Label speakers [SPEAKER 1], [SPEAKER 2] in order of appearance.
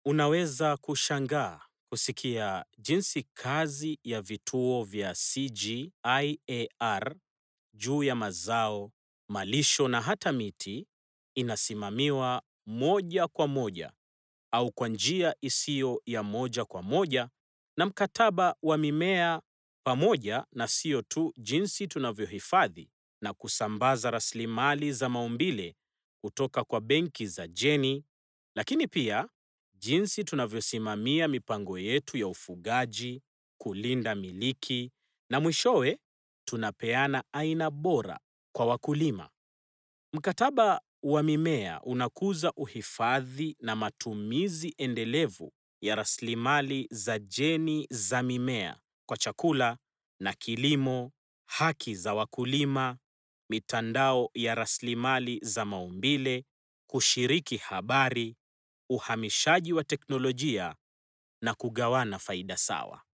[SPEAKER 1] Unaweza kushangaa kusikia jinsi kazi ya vituo vya CGIAR juu ya mazao, malisho na hata miti inasimamiwa moja kwa moja au kwa njia isiyo ya moja kwa moja na mkataba wa mimea pamoja na sio tu jinsi tunavyohifadhi na kusambaza rasilimali za maumbile kutoka kwa benki za jeni, lakini pia jinsi tunavyosimamia mipango yetu ya ufugaji, kulinda miliki na mwishowe tunapeana aina bora kwa wakulima. Mkataba wa mimea unakuza uhifadhi na matumizi endelevu ya rasilimali za jeni za mimea kwa chakula na kilimo, haki za wakulima, mitandao ya rasilimali za maumbile, kushiriki habari, uhamishaji wa teknolojia na kugawana faida sawa.